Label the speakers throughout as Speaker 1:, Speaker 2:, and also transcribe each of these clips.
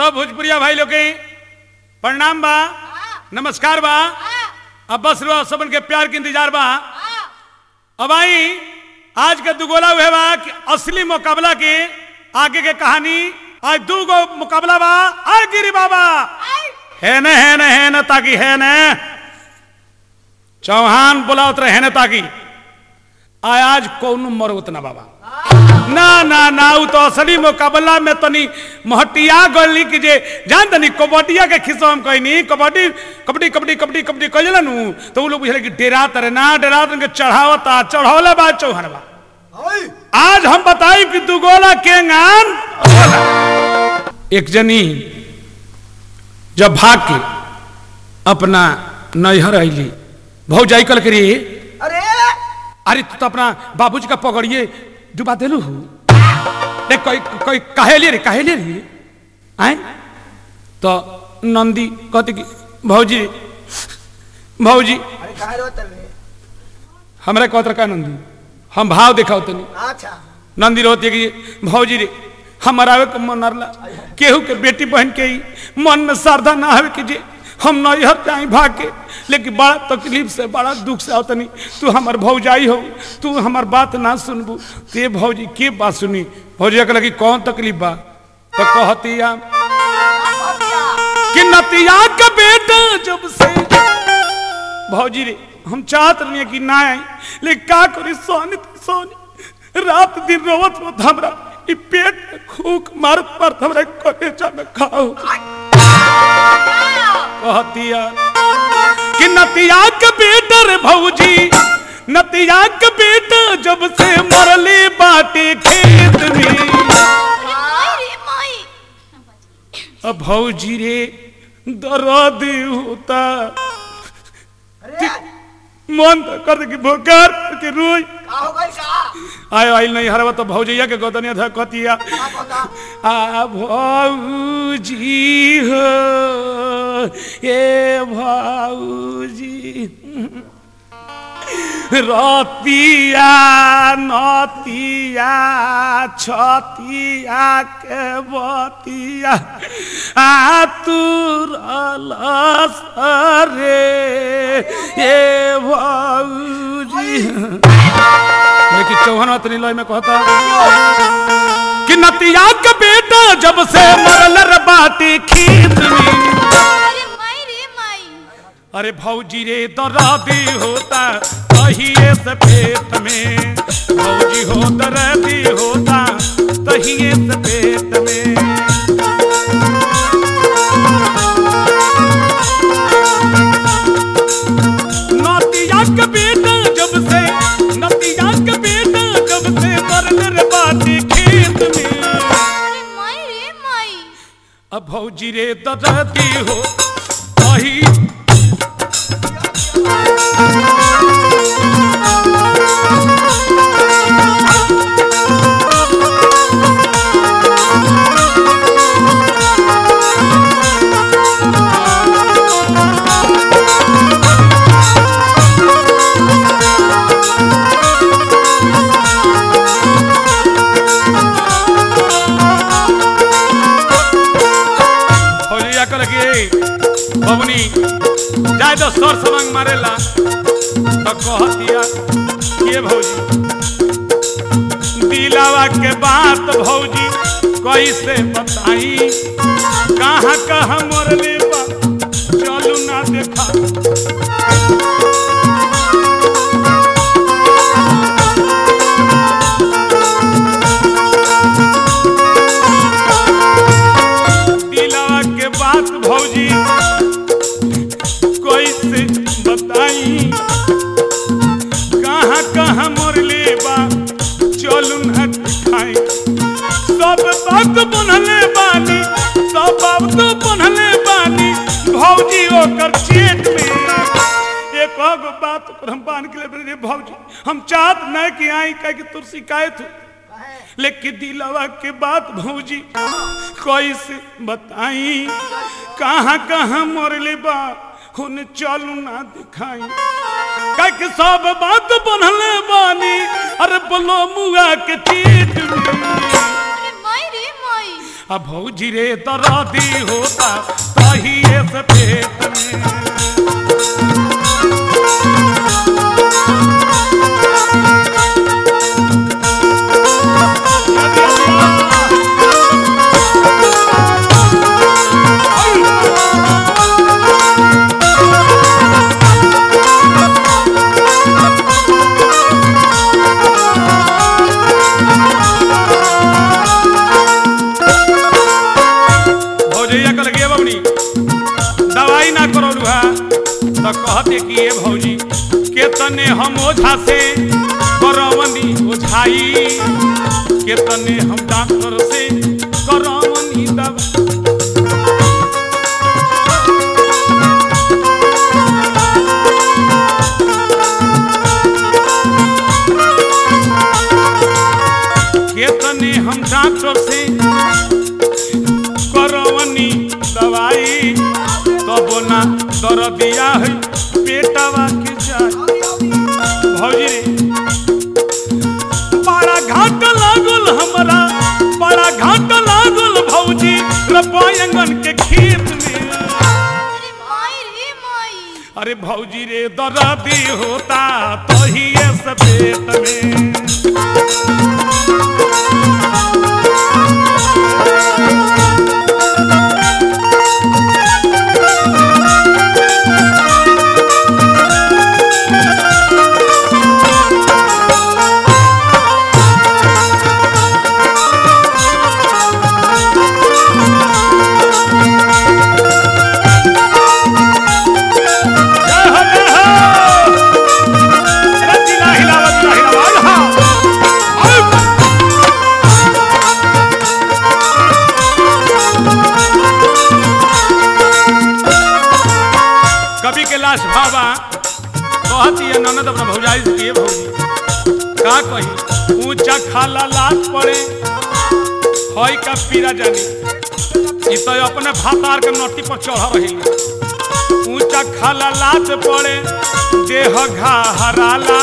Speaker 1: सब भोजपुरिया भाई लोग के प्रणाम बा नमस्कार बा अब बस रहो सबन के प्यार के इंतजार बा अब आई आज के दुगोला हुए बा कि असली मुकाबला के आगे के कहानी आज दू गो मुकाबला बा आ गिरी बाबा है न है न है न ताकि है न चौहान बोलावत रहे न ताकि आय आज कौन मरवत ना बाबा ना ना ना उ तो असली मुकाबला में तनी महटिया गली की जे जान तनी कबड्डिया के खिस्सा हम कहनी कबड्डी कबड्डी कबड्डी कबड्डी कबड्डी कह नु तो उ लोग बुझले कि डेरा तरे ना डेरा तन के चढ़ावता चढ़ौले बा चौहान बा आज हम बताई कि दुगोला के गान एक जनी जब भाग के अपना नैहर अली भौजाई कल करी
Speaker 2: अरे
Speaker 1: अरे तू तो अपना बाबूजी का पकड़िए डुबा देलू हूँ रे कोई कोई काहे लिए रे काहे लिए रे आए तो नंदी कहते कि भौजी भौजी
Speaker 2: अरे काहे रोत रे
Speaker 1: हमरा कहत रखा नंदी हम भाव दिखाओ तनी
Speaker 2: अच्छा
Speaker 1: नंदी रोती है कि भौजी रे हमारा आवे के मन नरला केहू के बेटी बहन के ही मन में श्रद्धा ना आवे कि जे हम नैहर जाई भाग के लेकिन बड़ा तकलीफ से बड़ा दुख से आवतनी तू हमार भौजाई हो तू हमार बात ना सुनबू ते भौजी के बात सुनी भौजी के लगी कौन तकलीफ बा तो कहतिया कि नतिया का बेटा जब से भौजी रे हम चाहत रही कि ना आई लेकिन का करी सोनी तो सोनी रात दिन रोवत रोवत हमरा ई पेट में खूक मारत मारत हमरा कलेजा में खाओ कहतिया कि नतिया के बेटा रे भौजी नतिया के बेटा जब से मरले बाटे खेत में अब भौजी रे दर्द होता
Speaker 2: अरे
Speaker 1: मन तो कर दे कि भोकार करके रोई
Speaker 2: का हो गई का
Speaker 1: आयो आइल नहीं हरवा तो भौजैया के गोदनिया था कतिया
Speaker 2: का पता
Speaker 1: आ भौजी हो ए भौजी रतिया नतिया छतिया के बतिया आ तू रे ए भौजी लेकिन चौहान अतनी लय में कहता कि नतिया के बेटा जब से मरल रे बाटी खेत में अरे भौजी रे दर्दी होता तहिए से पेट में भौजी हो दर्दी होता तहिए से पेट में नतिया के बेटा जब से नतिया के बेटा जब से मरल रे बाटी खेत में अब भौजी रे दर्दी हो तही फौजिया कर के बबनी जाए तो सर समंग मारेला तो कहतिया के भौजी दिलावा के बात भौजी कैसे बताई कहाँ कहाँ मरले बा चलू ना देखा दिलावा के बात भौजी कैसे बताई कहाँ कहाँ मरले बा चलू ना दिखाई सब बात बनले बानी सब बात बनले बानी भौजी ओकर चेत में एक गो बात ओकर हम बांध के ले रे भौजी हम चाहत नहीं कि आई कह के तुर शिकायत हो लेकिन दिलवा के बात भौजी कैसे बताई कहाँ कहाँ मरले बा हुन चलू ना दिखाई कह के सब बात बनले बानी अरे बोलो मुआ के चीत में अब भौजी रे दर्दी होता तहिए से पेट में भौजैया कल गे बबनी दवाई ना करौलू हा तो कहते कि ये भौजी केतने हम ओझा से करवनी ओझाई केतने हम डॉक्टर से करवनी दवा केतने हम डॉक्टर से करवनी दवाई तब ना दर दिया है पेटवा के जाई भौजी रे बड़ा घाट लागल हमरा बड़ा घाट लागल भौजी रपायंगन के खेत में
Speaker 3: अरे माई रे माई
Speaker 1: अरे भौजी रे दर्दी होता तहिए से पेट में जय हो जय हो अरे जिला हिलावत जिला हिलावत हाँ आउ। कवि के लाश बाबा कहती है ननद अपना भौजाई से किए भौजी का कही ऊंचा खाला लाश पड़े हई का पीरा जानी ई तो अपने भातार के नोटी पर चढ़ रही ऊंचा खाला लाश पड़े देह घा हराला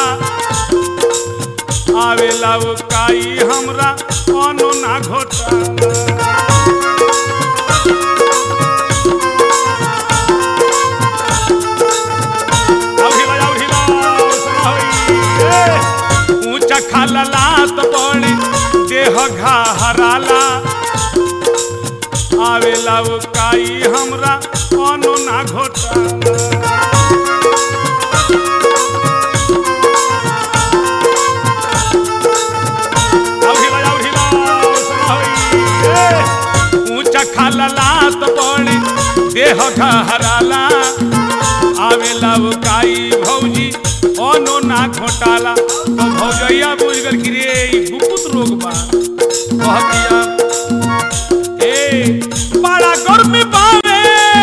Speaker 1: आवेला वो काई हमरा अनो ना घोटाला आउरी बा, आउरी बा, सुनहई, ए। ऊंचा खाला लात पड़े देह घा हराला आवेला वो काई हमरा अनो ना घोटाला आउरी बा, आउरी बा, सुनहई, ए। ऊंचा खाला लात पड़े देह घा हराला आवेला वो काई भौजी अनो ना घोटाला तो भौजैया बुझ गल कि रे ई गुप्त रोग बा कहतिया ए बड़ा गर्मी बावे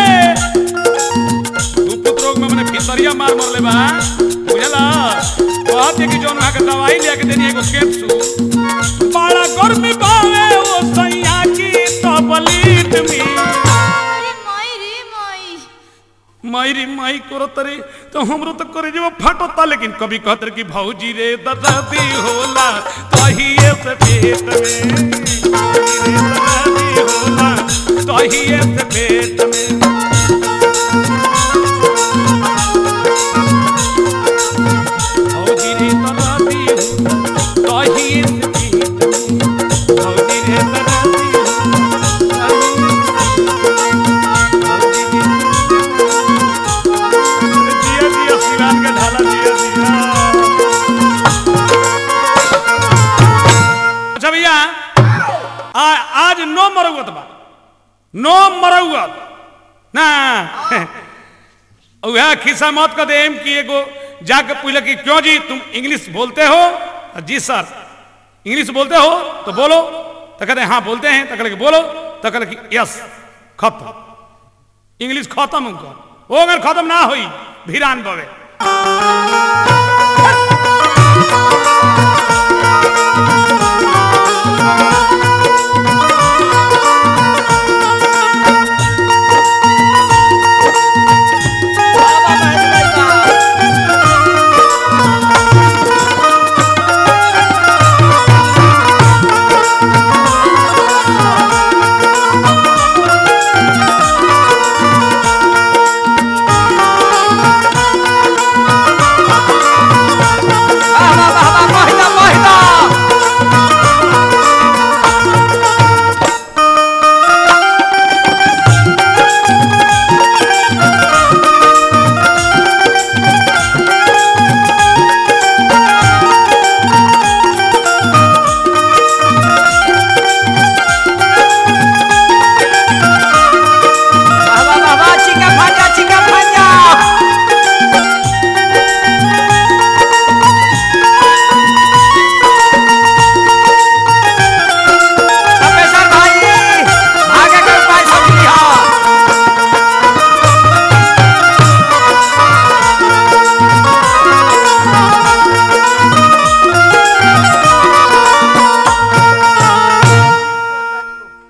Speaker 1: गुप्त रोग में मने भितरिया मार मरले बा बुझला कहते कि जोन वहाँ के दवाई लेके देनी एगो कैप्सूल बड़ा गर्मी बावे ओ सैया की तबलीत में
Speaker 3: अरे माई रे माई
Speaker 1: मायरी माई करत रे तो हमरो तो करे जब फाटता लेकिन कभी कहत रे कि भौजी रे दर्दी होला तहिए से पेट में भौजी रे दर्दी होला तहिए से पेट में भौजी रे दर्दी होला तहिए से पेट में भौजी रे दर्दी होला तहिए से जिया जिया सिरान के ढाला जिया जिया अच्छा भैया आ, आज नो मरौत बा नो मरौत ना वह खिस्सा मत कर देम कि एगो जाके पूछल कि क्यों जी तुम इंग्लिश बोलते हो जी सर इंग्लिश बोलते हो तो बोलो तो कहते हैं हाँ बोलते हैं तो कहले कि बोलो तो कहले कि यस खत्म इंग्लिश खत्म उनका वो अगर खत्म ना हुई भिरान बवे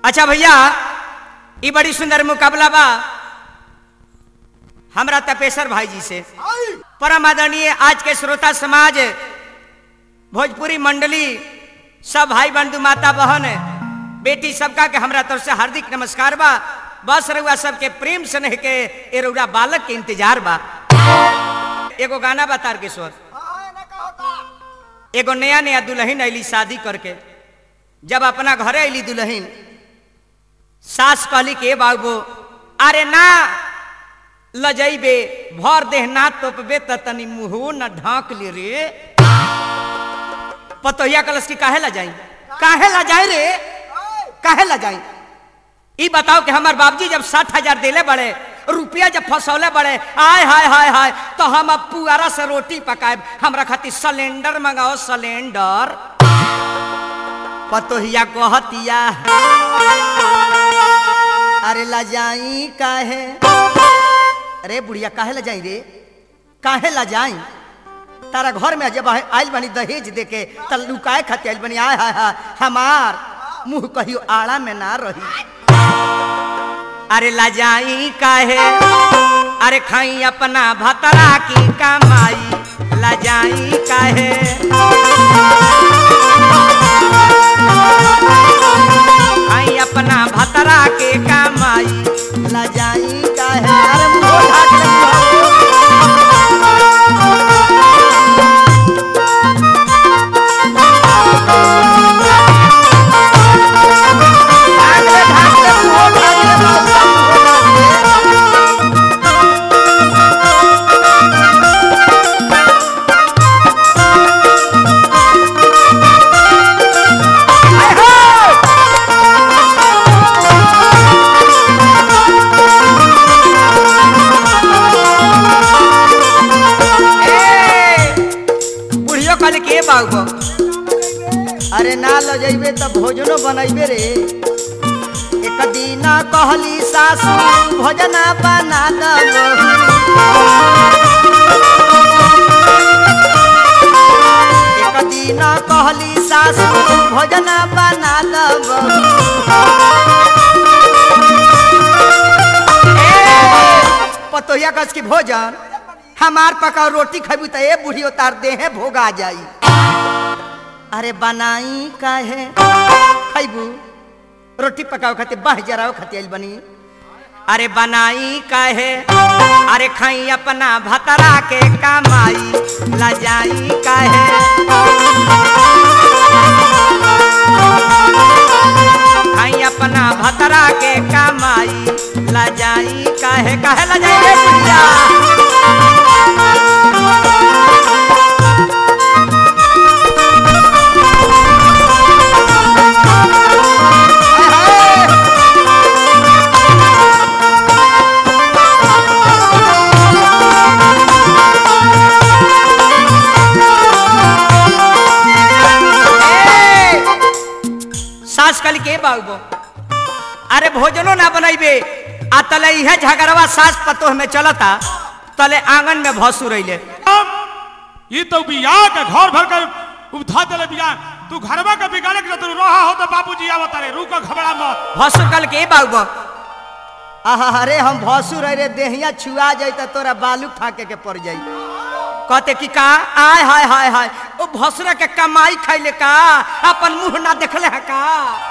Speaker 4: अच्छा भैया ई बड़ी सुंदर मुकाबला बा हमरा तपेश्वर भाई जी से परम आदरणीय आज के श्रोता समाज भोजपुरी मंडली सब भाई बंधु माता बहन बेटी सबका के हमरा तरफ से हार्दिक नमस्कार बा बस रउआ सबके प्रेम स्नेह के ए रउरा बालक के इंतजार बा एगो गाना बा तारकेश्वर एगो नया नया दुल्हन अली शादी करके जब अपना घरे अली दुल्हन सास कहली के बाबू अरे ना लजैबे भर देह ना तोपबे त तनी मुंहो न ढांक ले रे पतोहिया कलश की काहे ला जाई काहे ला जाए रे काहे ला जाई ई बताओ कि हमार बाबूजी जब साठ हजार दिले बड़े रुपया जब फसौले बड़े आय हाय हाय हाय तो हम अब पुआरा से रोटी पकाए हमरा खातिर सिलेंडर मंगाओ सिलेंडर पतोहिया कहतिया अरे ला जाई काहे अरे बुढ़िया काहे ला जाई रे काहे ला जाई तारा घर में जब आइल बनी दहेज देके त लुकाए खातिर आइल बनी आय हाय हाय हमार मुंह कहियो आड़ा में ना रही अरे ला जाई काहे अरे खाई अपना भतरा की कमाई ला जाई काहे खाई अपना भतरा के कमाई ला जाई काहे अरे मुंह ढाक ले बुआ। ढाक ले, ढाक ले, मुंह ढाक ले, बाबा, मुंह ढाक ले। आय हो! ए, बुढ़ियो कहले के बाबू अरे ना ल जइबे त भोजनो बनैबे रे एक दिन कहली सासू भोजना बना दबो एक दिन कहली सासू भोजना बना दबो पतोहिया कस की भोजन हमार पका रोटी खबू त ए बूढ़ी उतार दे है भोगा जाई अरे बनाई काहे खैबू रोटी पकाओ खातिर बाह जराओ खातिर आइल बनी अरे बनाई काहे अरे खाई अपना भतरा के कमाई ला जाई काहे खाई अपना भतरा के कमाई ला जाई काहे काहे ला जाई रे बुढ़िया ए, सास कल के बाबू अरे भोजनो ना बनैबे आ तले इहे झगड़वा सास पतोह में चलता तले आंगन में भसु रहिले
Speaker 1: ये तो बिया के घर भर कर उठा देले बिया तू घरवा के बिगाड़े के तू रहा हो तो बाबूजी आवत रे रुक घबरा मत
Speaker 4: भसु कल के बाबू आहा अरे हम भसु रह रे देहिया छुआ जाई त तोरा बालू फाके के पड़ जाई कहते कि का आय हाय हाय हाय ओ भसुरा के कमाई खैले का अपन मुंह ना देखले है का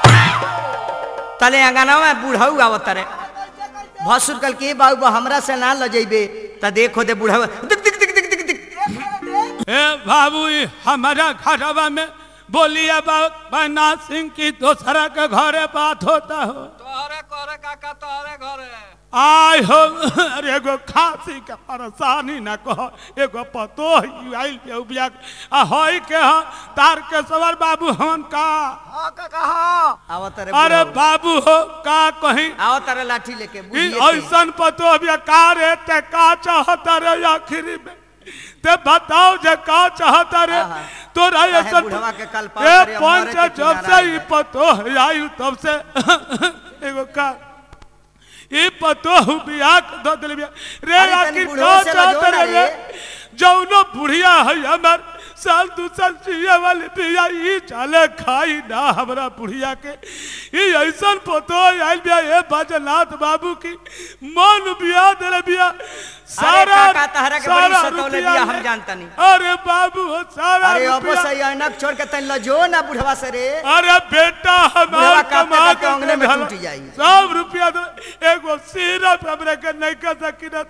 Speaker 4: तले अंगना में बूढ़ऊ आवत रे भसुर कल के बाबू हमरा से ना ल जइबे त देखो दे बूढ़ऊ दिक दिक दिक दिक दिक दिक
Speaker 1: ए बाबू ई हमारा घरवा में बोलिए बना सिंह की दोसरा के घरे बात होता हो
Speaker 5: तोहरे करे काका तोहरे घरे
Speaker 1: आय हो अरे एगो खांसी के परेशानी न कह एगो पतो ही आइल पे बिया आ होई के ह तार के सवर बाबू हमन का
Speaker 5: हाँ काका हाँ
Speaker 4: आवत रे
Speaker 1: अरे
Speaker 4: बुढ़ऊ।
Speaker 1: बाबू हो का कहीं
Speaker 4: आवत रे लाठी लेके
Speaker 1: ई
Speaker 4: बुढ़िए के।
Speaker 1: ऐसन पतो अभी का रे ते का चाहता रे आखिरी में ते बताओ जे का चाहता रे
Speaker 4: आहा।
Speaker 1: तोरा
Speaker 4: काहे
Speaker 1: ऐसन
Speaker 4: बुढ़वा के कल पाव
Speaker 1: ए
Speaker 4: करे, हमारे
Speaker 1: पंच
Speaker 4: के
Speaker 1: जब
Speaker 4: किनारा
Speaker 1: से ई
Speaker 4: है।
Speaker 1: पतो आइल तब से एगो का ई पतो बिया के दो दिल बिया रे
Speaker 4: अरे तनी
Speaker 1: आखिर
Speaker 4: बुढ़वा
Speaker 1: का
Speaker 4: से
Speaker 1: चाहता
Speaker 4: लजो ना
Speaker 1: रे रे
Speaker 4: रे।
Speaker 1: जौनो बुढ़िया है हमार साल दू साल जिए वाली बिया ई चाले खाई ना हमरा बुढ़िया के ये ऐसा पतो आइल बिया ए बाजनाथ बाबू की मन बिया दे बिया सारा
Speaker 4: काका, तहरा के बड़ी
Speaker 1: सारा
Speaker 4: सतौले
Speaker 1: रुपया
Speaker 4: बिया, हम
Speaker 1: ले-
Speaker 4: जानतानी।
Speaker 1: अरे बाबू हो सारा
Speaker 4: अरे अब
Speaker 1: रुपया
Speaker 4: सही ऐनक छोड़ के तन लजो ना बुढ़वा से रे
Speaker 1: अरे बेटा
Speaker 4: बुढ़वा
Speaker 1: हमार
Speaker 4: कांपते
Speaker 1: कमा
Speaker 4: कांपते
Speaker 1: के
Speaker 4: अंगने में
Speaker 1: धला-
Speaker 4: टूट जाई।
Speaker 1: सब रुपया दे एगो सिरप हमरे के नहीं कर सकिनत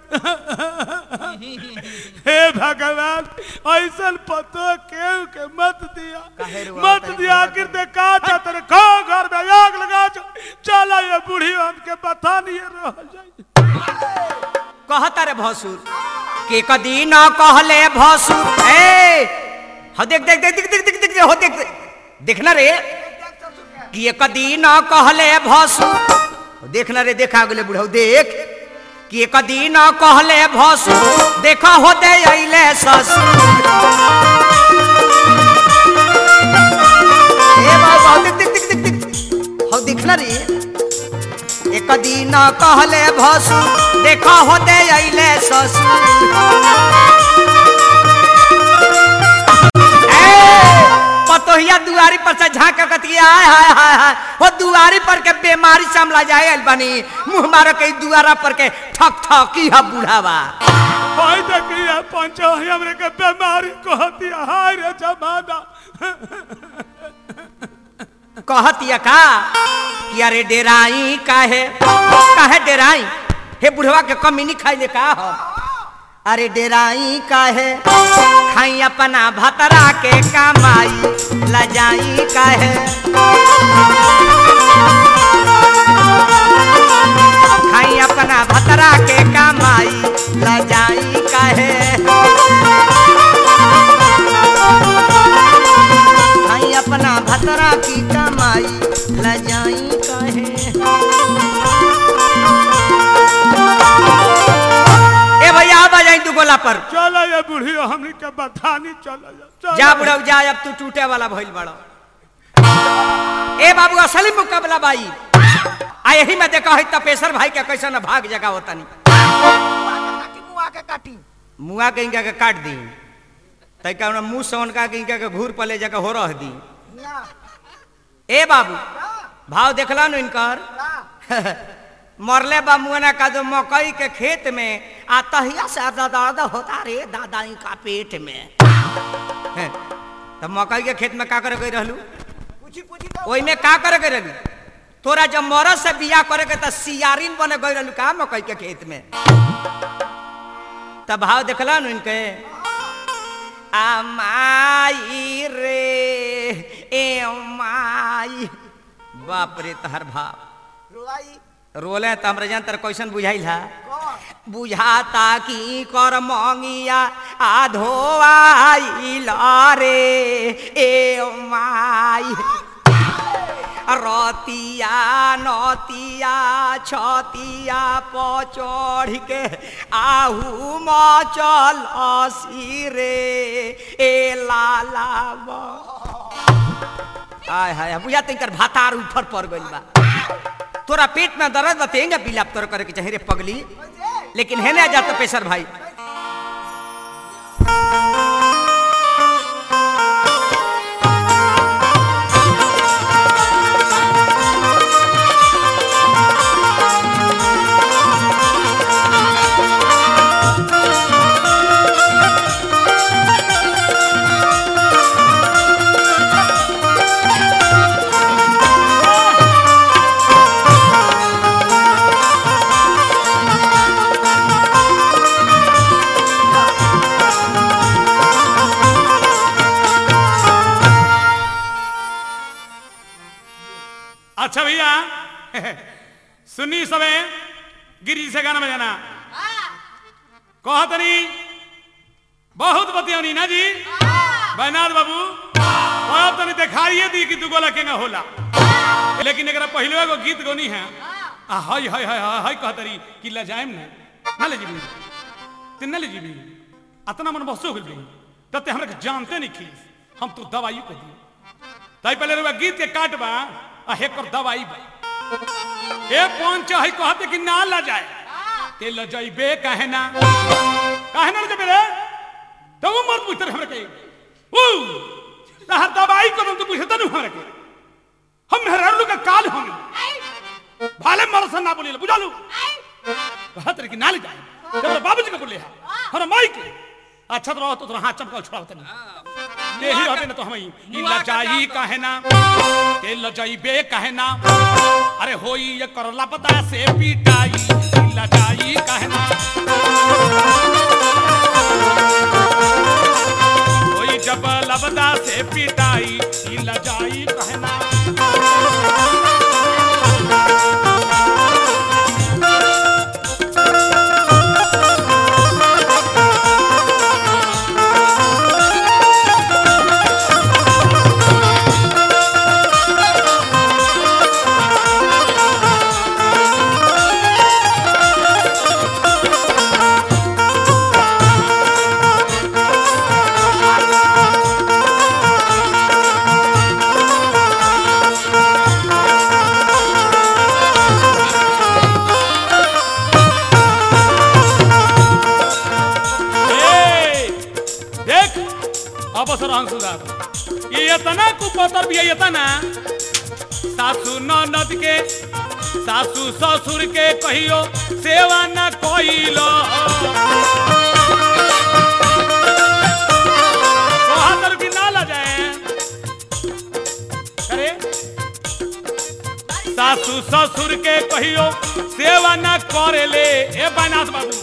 Speaker 1: हे भगवान ऐसा पतो केहू के मत दिया
Speaker 4: काहे रुआ
Speaker 1: मत
Speaker 4: तनी
Speaker 1: दिया
Speaker 4: बुढ़वा
Speaker 1: आखिर ते का चाहते रे खो घर में आग लगा चो चला ये बूढ़ी हमके बता नहीं रह जाए
Speaker 4: कहता रे भसुर के कदी न कहले भसुर ए हो देख देख देख देख देख देख देख हो देख देख। देखना रे कि एक दिन न कहले भसुर देखना रे देखा गेले बुढ़ऊ देख कि एक दिन न कहले भसुर देखा हो दे अइले ससुर ए बाबा देख देख देख देख देख हो देखना रे एक दिन कहले भसु देखा होते अइले ससुर ए, पतोहिया दुआरी पर से झांक कतिया हाय हाय हाय हाय हो दुआरी पर के बीमारी समला जाए आइल बनी मुंह मारो के दुआरा पर के ठक ठक की हा बुढ़ावा
Speaker 1: हाय देखिए पंचो हमरे के बीमारी कहती हाय रे जमाना
Speaker 4: कहतिया का कि अरे डेराई काहे काहे डेराई हे बुढ़वा के कमी नहीं खाई का हो अरे डेराई काहे खाई अपना भतरा के कमाई लजाई काहे खाई अपना भतरा के कमाई लजाई काहे खाई अपना भतरा की कमाई लजाई काहे ए भैया आ जाई तू गोला पर
Speaker 1: चलो ये बूढ़ी हमने के बतानी चलो चलो
Speaker 4: जा बुढ़ऊ जा अब तू टूटे वाला भइल बड़ा ए बाबू असली मुकाबला बाई आ यही में देखा है तपेश्वर भाई के कैसे न भाग जगह होता नहीं
Speaker 2: काटी मुआ के काटी
Speaker 4: मुआ के इनका के काट दी तै का हमरा मुंह से उनका के इनका के घूर पले जगह हो रह दी
Speaker 2: ना
Speaker 4: ए बाबू भाव देखला नु इनकर
Speaker 2: ना
Speaker 4: मरले बा मुआना का जो मकई के खेत में आ तहिया से दर्द दर्द होता रे दादा का पेट में तो मकई के खेत में का करे गई रहलू
Speaker 2: पूछी पूछी तो
Speaker 4: ओई में का करे गई रहलू तोरा जब मरद से बिया करे के त सियारिन बने गई रहलू का मकई के खेत में तब भाव देखला नु इनके आ माई रे ए माई बाप रे तहर भाव
Speaker 2: रुआई
Speaker 4: रोले त हमरा जान तर कैसन बुझाइल हा
Speaker 2: कौन
Speaker 4: बुझाता कि कर मंगिया आधोआइल रे ए माई रतिया नतिया छतिया पचढ़ के आहू मचल रे ए लाला आय हाय बुझा तिनकर भातार ऊपर पड़ गइल बा तोरा पेट में दर्द बतेंगे बिलाप तोर करे के चाहे रे पगली लेकिन है ना जाता पेशर भाई
Speaker 1: अच्छा भैया सुनी सबे गिरी से गाना बजाना कहा तनी बहुत बतियौनी ना जी बैनाथ बाबू अब तनी दिखाइए दी कि तू गोला के ना होला लेकिन एकरा पहले एगो गीत गौनी है आ हाय हाय हाय हाय हाय कहतरी कि ल जाएम ना ना ले जीबी ते ना ले जीबी अतना मन बसो गेल बी तते हमरा के जानते नहीं खीस हम तो दवाई को दी ताई पहले रुआ गीत के काटबा आ हेकर दवाई बा ए पहुंच है कहते कि ना ला जाए ते ल जाइबे काहे ना काहे ना ले जाबे रे तो वो मर पुत्र हमरा के ऊ तहर दवाई को तो बुझता नहीं हमरा के हम मेहरारू का काल हम भाले मर से ना बोली बुझालू कहत रे कि ना ले जाए जब बाबूजी के बोले है हमारा माई के अच्छा तो रहो तो तोरा हाथ चमका छोड़ा होता नहीं यही रहबे ना तो हम ई लजाई काहे ना के लजाई बे काहे ना अरे होई ये करला पता से पीटाई ई लजाई काहे ना होई जब लबदा से पीटाई ई लजाई काहे ना ए, देख अब सर सुधार ये इतना कुपतर भी है इतना सासू ननद के सासू ससुर के कहियो सेवा न कोइलो बहादुर भी ना ला जाए अरे सासू ससुर के कहियो सेवा न करेले ए बनास बाबू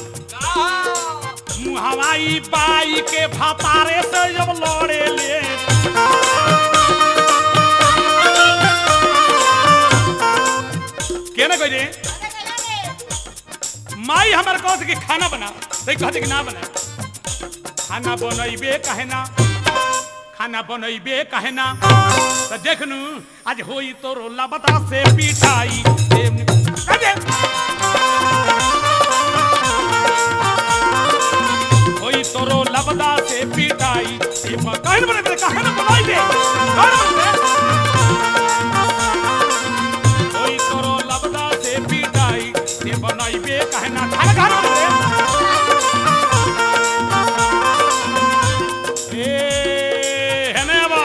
Speaker 1: मुहवाई बाई के भातारे से जब लड़े ले के ना कहे माई हमारे कह कि खाना बना तो कहते कि ना बना खाना बनैबे कहे ना खाना बनैबे कहे ना तो देख नू आज होई तो रोला बता से पिटाई देव- कहे। होई तोरो लबदा से पिटाई ये म- काहे न बने बने, काहे न बनाई दे काहे न बने? होई तोरो लबदा से पिटाई ये बनाई बे काहे ना खाना खाना बने ए हेने बा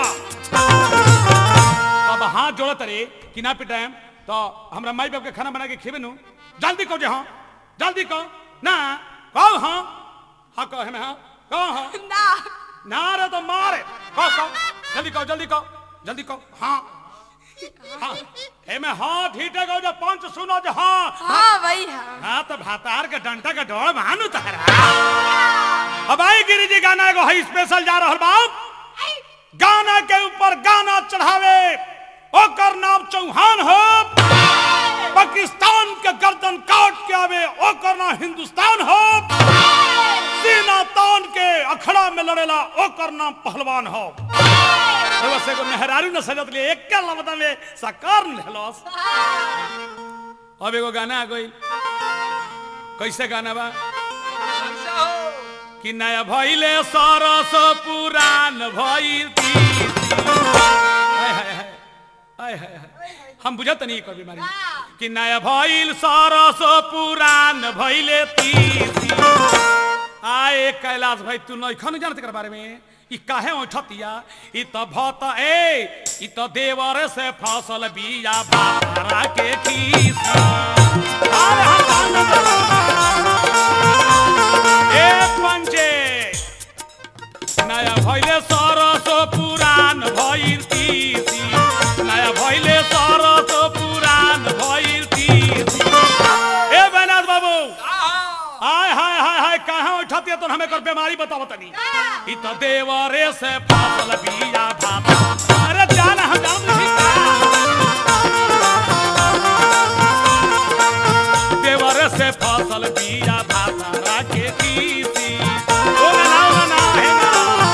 Speaker 1: तब हाथ जोड़त रे कि ना पिटाएम तो हमरा माई बाप के खाना बना के खिबे नु जल्दी कहो जे हाँ जल्दी कहो ना कहो हाँ हाँ कहो हमें हाँ कहो हाँ
Speaker 3: ना
Speaker 1: ना रे तो मारे कहो कहो जल्दी कहो जल्दी कहो जल्दी कहो हाँ हाँ एमे हाँ ठीक है कहो जो पंच सुनो जो हाँ
Speaker 3: हाँ भाई हाँ
Speaker 1: हाँ तो भातार के डंटा के डोड़ मानू तहरा अब आई गिरी जी गाना एगो है स्पेशल जा रहा बाप गाना के ऊपर गाना चढ़ावे ओकर नाम चौहान हो पाकिस्तान के गर्दन काट के आवे ओकर नाम हिंदुस्तान हो सीना तान के अखड़ा में लड़ेला ओकर नाम पहलवान हो बस एगो मेहरारू न सजत ले एक लबदा में सकार लेलस अब एगो गाना आ गई कैसे गाना बा
Speaker 5: कैसे हो
Speaker 1: कि नया भइले सरस पुरान भइल तीसी। हाय हाय हाय हाय हाय हाय हम बुझत नहीं कर बीमारी कि नया भइल सरस पुरान भइले तीसी आए कैलाश भाई तू नइखन जानत एकर बारे में ई काहे ओठतिया ई त भत ए ई त देवर से फसल बिया बाबरा के खीसी अरे हम ए पंचे नया भइले सरस पुरान भइल तीसी नया भइले सरस पुरान भइल तीसी ए बैनाथ बाबू हाय हाय हाय हाय कहाँ उठती है तो हमें कर बीमारी बताओ तनी ई तो देवरे से फसल बिया भाता अरे जाना हम जान देवरे से फसल बिया भाता राखे तीसी ओ ना ना ना हे ना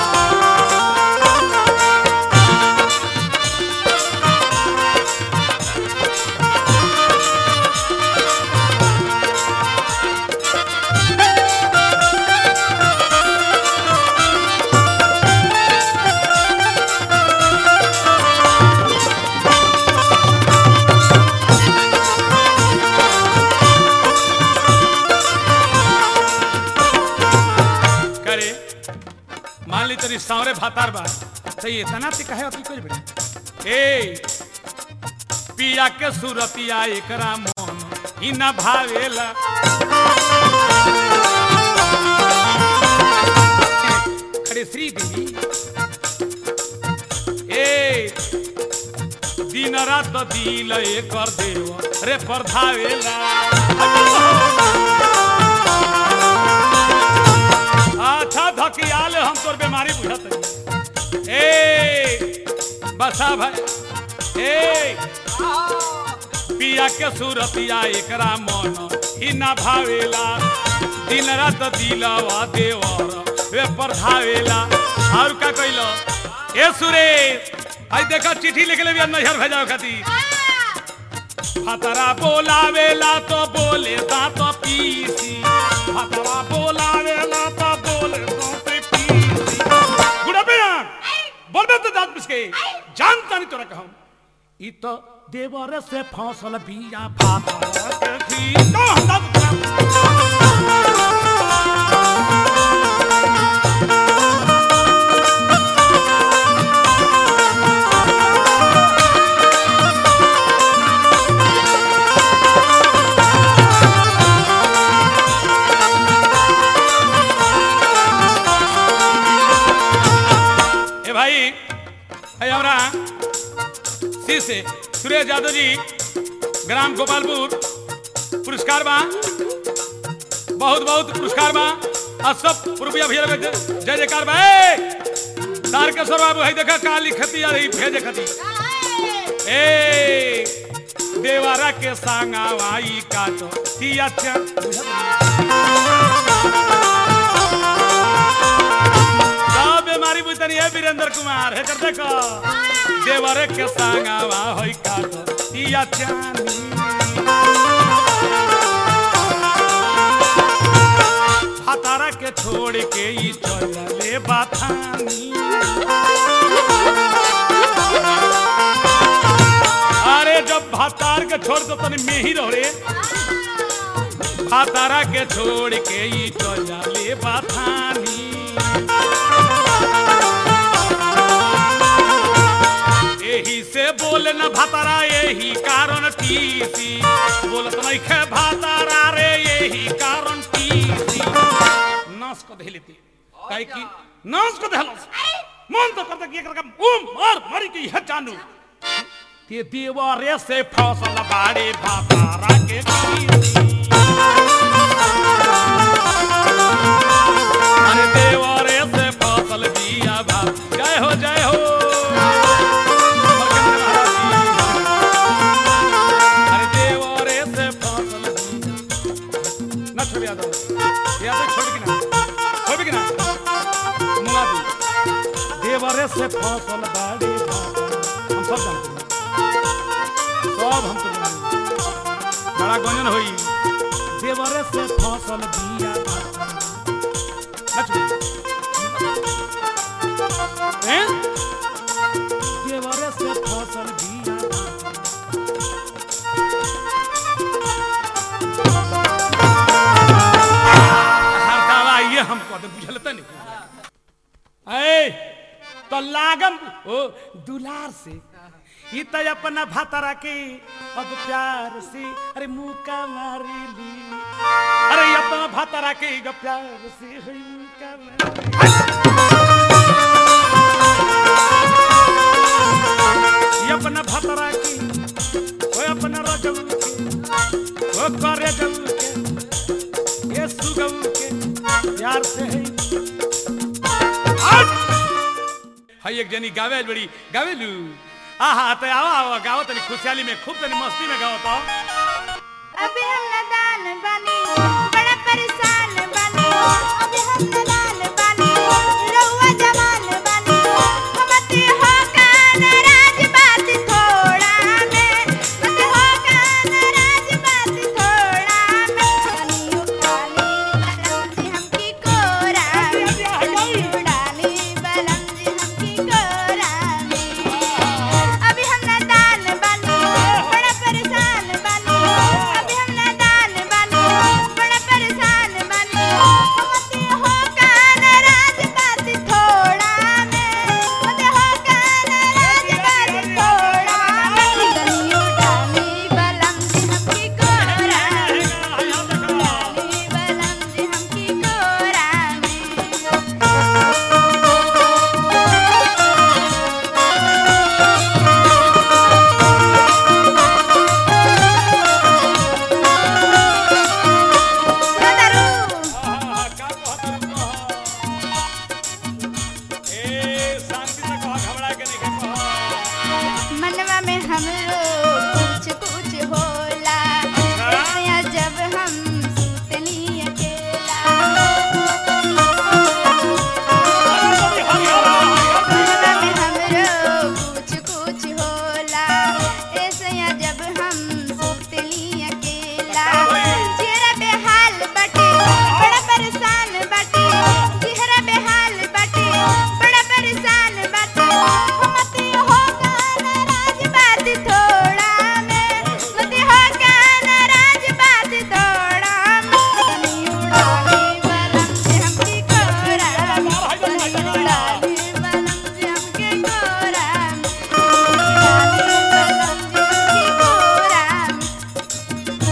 Speaker 1: करे मान ली तेरी सांवरे भातार बा तो ये इतना ते कहे अभी कुछ बेटा ए पिया के सुरतिया एकरा मन ही न भावेला अरे श्री देवी ए दिन रात दिल एकर देव रे परधावेला अच्छा धकियाल हम तोर बीमारी बुझत हई। ए बसा भाई ए पिया के सुरतिया एकरा मन ही ना भावेला दिन रात दिलवा देवर वे परधावेला और का कइलो ए सुरेश आई देखा चिट्ठी लिख ले बिया नैहर भेजाओ खातिर फतरा बोलावेला तो बोले दांत पीसी फतरा बोलावेला तो बोले दांत पीसी गुड़ा बेयान बोलबे तो दांत पिसके जानता नहीं तोरा कहूं ई तो देवर से फसल बिया फातरा के थी तो हम दांत ए भाई है हमरा सी से सुरेश यादव जी ग्राम गोपालपुर पुरस्कार बा बहुत बहुत पुरस्कार बा आ सब रुपया भैया लगे जय जयकार बा ए तारकेश्वर बाबू है देखा काली खती आ रही भेजे खती ए देवारा के सांगावाई काटो तिया सब बीमारी बुझतनी है वीरेंद्र कुमार है कर देखो देवरे के सांगावा होई काटो तिया चानी हतारा के छोड़ के ई चलले बाथानी अरे जब भातार के छोड़ दो तनी में ही रहो रे भातारा के छोड़ के ई चलले बाथानी एही से बोले न भातारा यही कारण टीसी बोलत नहीं खे भातारा रे यही कारण टीसी नाश को देले ती काहे की नाश को देहलस मन तो करता कि एकरा का उम मार मारी के यह जानू ते देवरे से फसल बाड़े भातारा के टीसी अरे देवरे से फसल बिया भात जय हो जय हो अरे देवरे से फसल बिया ना छोड़ यादव यादव छोड़ के ना छोड़ के ना मुआ दी देवरे से फसल बाड़ी हम सब जानते हैं सब हम तो जानते हैं बड़ा गंजन होई देवरे से फसल बिया नच हैं देवरे से फसल बिया हर दवा ये हमको तो बुझलते नहीं ऐ तो लागम ओ दुलार से ई तो अपना भातरा के अब प्यार से अरे मुका मारी ली अरे ई अपना भातरा के अब प्यार से है मुका मारी ई अपना भातरा के ओ अपना रजब के ओ करे जब के ये सुगम के प्यार से है हट! हाय एक जनी गावे बड़ी गावे लू आहा तो आओ आओ गाओ तनी खुशहाली में खूब तनी मस्ती में गाओ तो
Speaker 3: अभी हम नादान बानी बड़ा परेशान बानी अभी हम नादान बानी रहुआ जवान बानी मत हो कान राज बात थोड़ा में मत हो कान राज बात थोड़ा में पानी उठाली बलम जी हमकी कोरा में उड़ाली बलम जी हमकी कोरा में अभी हम नादान बानी बड़ा परेशान बानी अभी हम नादान बानी बड़ा परेशान बानी मत हो हमरो कुछ कुछ होला ऐसा जब हम सुतली अकेला मनवा में हमरो कुछ कुछ होला ऐसा जब हम सुतली अकेला चेहरा बेहाल बाटे बड़ा परेशान बाटे चेहरा बेहाल बाटे बड़ा परेशान बाटे मते हो गाना राज बात थोड़ा में मते हो गाना राज बात थोड़ा में तनी उड़ानी बलम से हमके कोरा तनी उड़ानी बलम से हमके कोरा उड़ानी बलम से हमके कोरा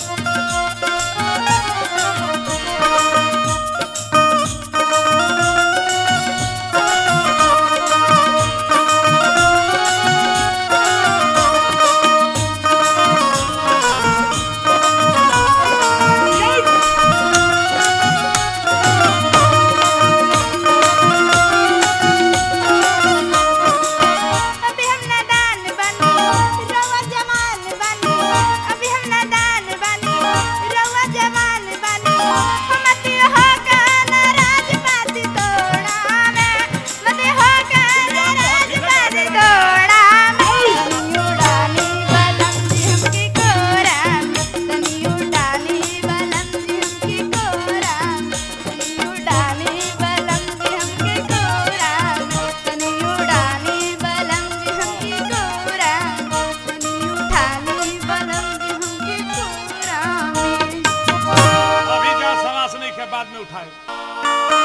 Speaker 3: अभी हम नादान बनी रवा जवान बनी अभी हम नादान बनी रवा जवान बनी हम अति हो गाना राज बात तोड़ा में मते हो गाना राज बात तोड़ा में तनी उड़ानी बलम जी हमके कोरा तनी उड़ानी बलम जी हमके कोरा तनी उड़ानी बलम जी हमके कोरा तनी उड़ानी बलम जी हमके कोरा तनी उठानी बलम जी हमके कोरा
Speaker 1: अभी जा सवास नहीं के बाद में उठाए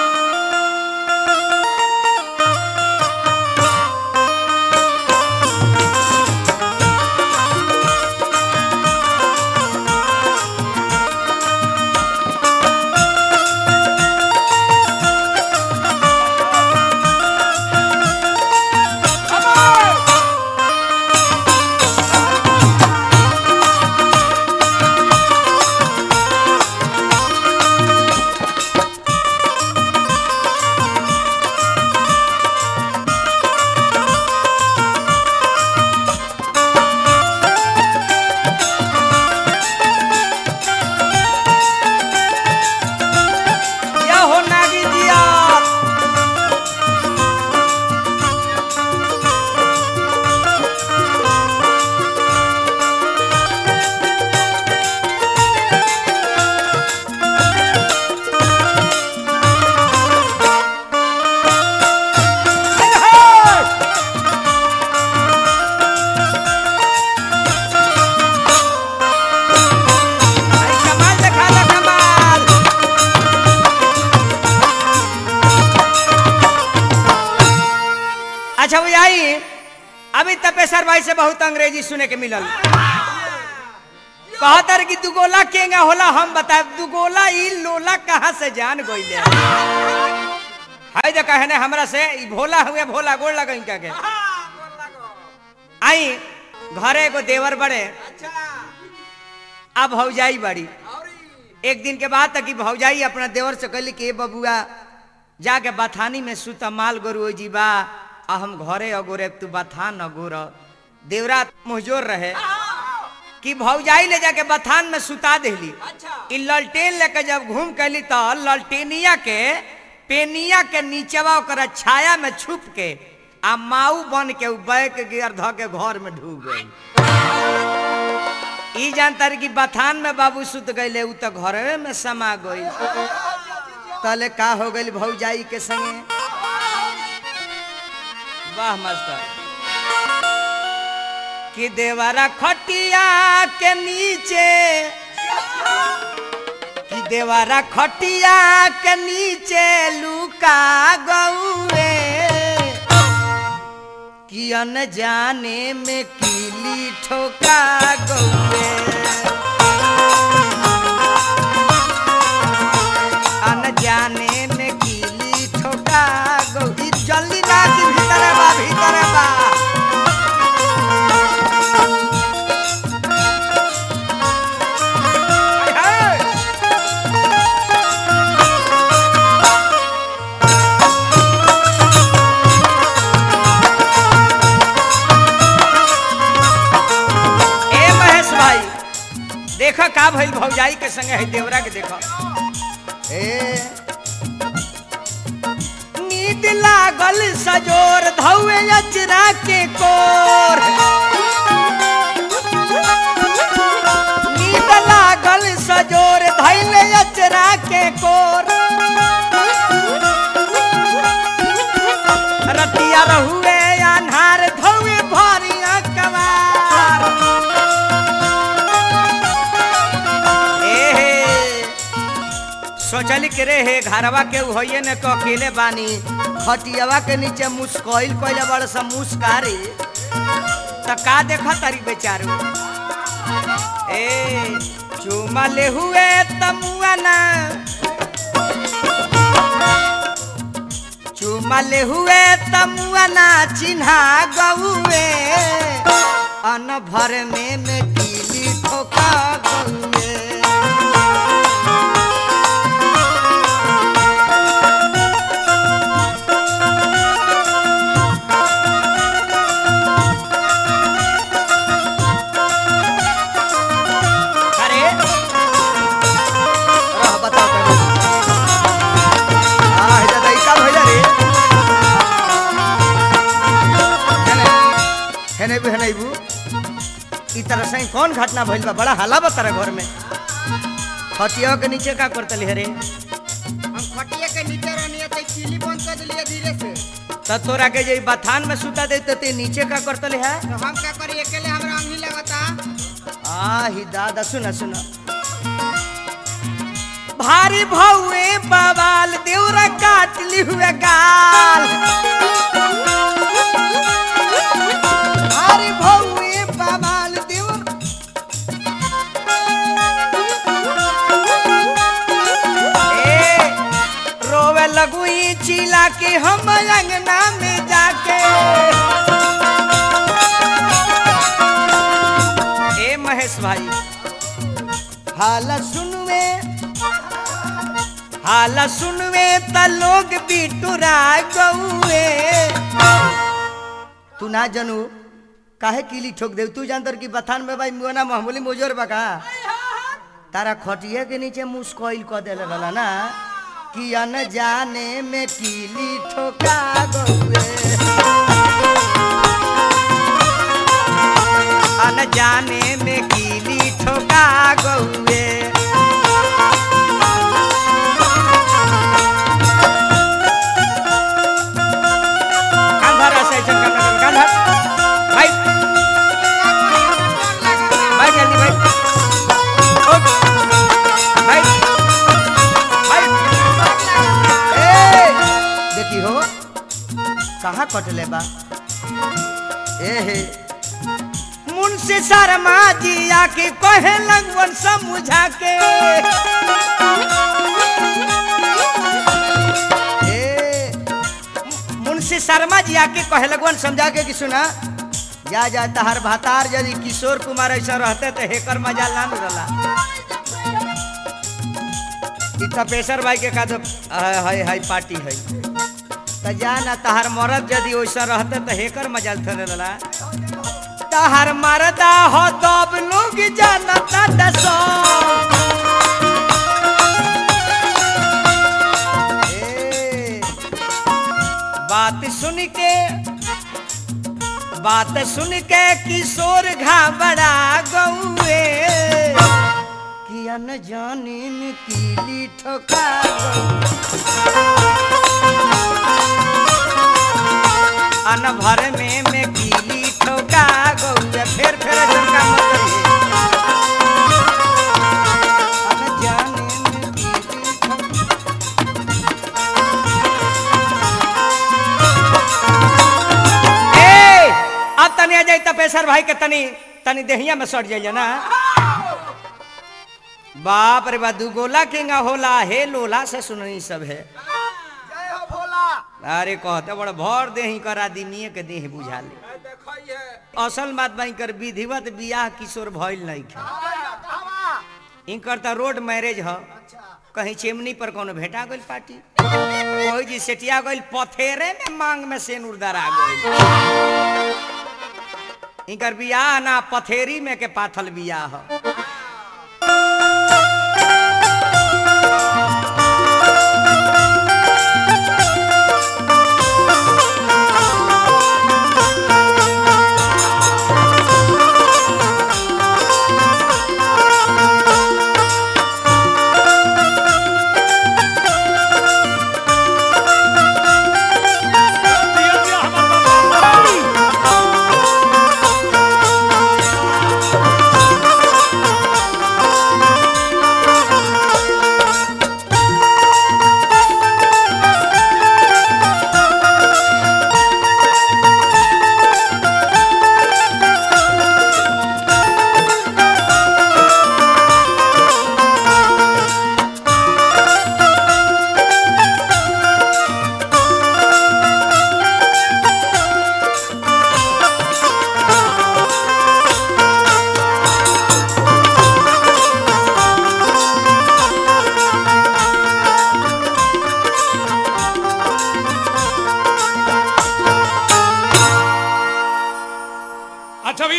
Speaker 4: या हो नागी दिया अरे कमाल देखा ला कमाल अच्छा भैया आई अभी तपेश्वर भाई से बहुत अंग्रेजी सुने के मिलल कहतर कि दुगोला केंगा होला हम बताए दुगोला ई लोला कहाँ से जान गइले हाय जे कहने हमरा से ई भोला हुए भोला गोड़ लगइन का के आई घरे एगो देवर बड़े अब भौजाई बड़ी एक दिन के बाद तक कि भौजाई अपना देवर से कहली कि ए बबुआ जाके बथानी में सुत माल गोरु जीबा आ हम घरे अगोरे तू बथान अगोर देवरा मुहजोर रहे कि भौजाई ले जाके बथान में सुता देली ई ललटेन लेके जब घूम कैली तो ललटेनिया के पेनिया के नीचवा ओकरा छाया में छुप के आ माऊ बन के उ बैक गियर ध के घर में ढूक गई ई जानता रही कि बथान में बाबू सुत गईले उ तो घरे में समा गई तले का हो गई भौजाई के संगे वाह मास्टर कि देवरा खटिया के नीचे कि देवरा खटिया के नीचे लुका गौए कि अनजाने में कीली ठोका गौए अनजाने में कीली ठोका गौए जल्दी ना कि भीतर बा भीतर बा हाय, हाय। देखा का भइल भौजाई के संगे है देवरा के देखा ए नींद लागल सजोर धौए अचरा के कोर नींद लागल सजोर धैले अचरा के कोर रतिया रहुए अन्हार धौए भरिया कवार एहे सोचली के रे हे घरवा के होइए न तो अकेले बानी खटियावा के नीचे मुस्कइल कइले बड़ सा मुस्कारे त का देखा तारी बेचारू ए चुमा ले हुए तमुआ ना चुमा ले हुए तमुआ ना चिन्हा गौए अन भर में में कीली ठोका गौए अरे रह बताओ करे आ हे दादा ई का भइला रे हेने हेने भी हेने बू ई तरह से कौन घटना भइल बा बड़ा हल्ला बा तारा घर में खटिया के नीचे का करतली हरे
Speaker 2: हम खटिया के नीचे रहनी तो चीली बंद कर दिलिए धीरे से
Speaker 4: त तोरा के जे ई बथान में सुता दे त ते नीचे का करतले है
Speaker 2: तो हम क्या करी अकेले हमरा अंगी लगता
Speaker 4: आ ही दादा सुना सुना भारी भौए बवाल देवरा काटली हुए गाल भारी भौए बवाल देवर ए, रोवे लगुई चिला के हम अंगना में जाके ए महेश भाई हाला सुनवे हाला सुनवे त लोग बिटुरा गौए तू ना जनू काहे कीली ठोक दे तू जानतर की बथान में भाई मुआना मामूली मोजर बका तारा खटिया के नीचे मुस्कोइल क देले रहला ना कि अन जाने में कीली ठोका गौए अन जाने में कीली ठोका गौए कांधर ऐसे चक्कर में कांधर भाई भाई जल्दी भाई उठ। भाई भाई ए देखी हो कहाँ कटले बा ए हे मुंशी शर्मा जी आके कहे लगवन समझा के ए, मुंशी शर्मा जी आके कहे लगवन समझा के कि सुना जा जा तहार भातार यदि किशोर कुमार ऐसा रहते तो हेकर मजा ना मिलला ई तपेश्वर भाई के का तो हाय हाय पार्टी है त जाना तहार मरद यदि वैसा रहते तो हेकर मजाल थरे रला तहार मरदा हो तब लोग जानता दसो ए, बात सुन के बात सुन के किशोर घबरा गौए किया न जाने में कीली ठोका अन भर में में कीली ठोका गौए फिर फिर झुमका मत करिए। अन जाने में कीली ठोका ए अब तनी आ जाई तपेश्वर भाई के तनी तनी देहिया में सट जाइए ना बाप रे बा दू गोला केंगा होला हे लोला से सुननी सब है
Speaker 2: जय हो भोला
Speaker 4: अरे कहते बड़ भर देही करा दिनिए के देह बुझा ले
Speaker 5: देखिए
Speaker 4: असल बात बाई कर विधिवत बियाह किशोर भइल नहीं खे
Speaker 2: हवा
Speaker 4: इनकर तो रोड मैरिज ह कहीं चिमनी पर कोनो भेटा गइल पार्टी कोई जी सेटिया गइल पथेरे में मांग में सेनुर दरा गइल इनकर बियाह ना पथेरी में के पाथल बियाह ह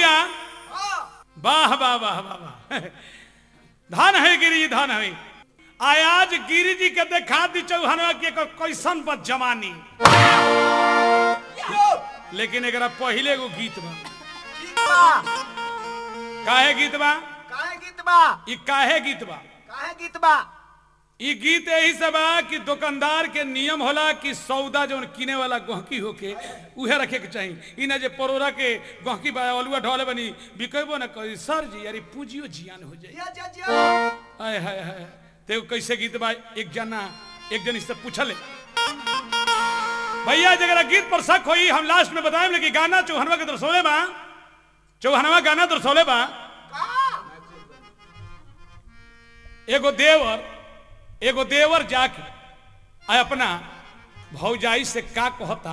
Speaker 1: भैया वाह वाह वाह वाह वाह धन है गिरी जी धन है आयाज गिरी जी के देखा दी चौहानवा के क- कैसन बद जवानी लेकिन एकरा पहिले एगो गीत बा
Speaker 5: गीत बा
Speaker 1: काहे गीत बा
Speaker 5: काहे गीत बा
Speaker 1: ई काहे गीत बा
Speaker 5: काहे गीत बा
Speaker 1: ई गीत यही से बा कि दुकानदार के नियम होला कि सौदा जौन किने वाला गहकी होके उहे रखे के चाही ई ना जे परोरा के गहकी बा अलुआ ढोले बनी बिकेबो ना करी सर जी यारी पूजियो जियान हो जाई
Speaker 5: जिया जिया जिया
Speaker 1: आय हाय हाय ते एगो कैसे गीत बा एक जना एक जन इससे पूछले भैया जगह गीत पर शक होई हम लास्ट में बताएं लेकिन गाना चौहनवा के दरसोले बा चौहनवा गाना दरसोले बा एगो देवर एगो देवर जाके आ अपना भौजाई से का कहता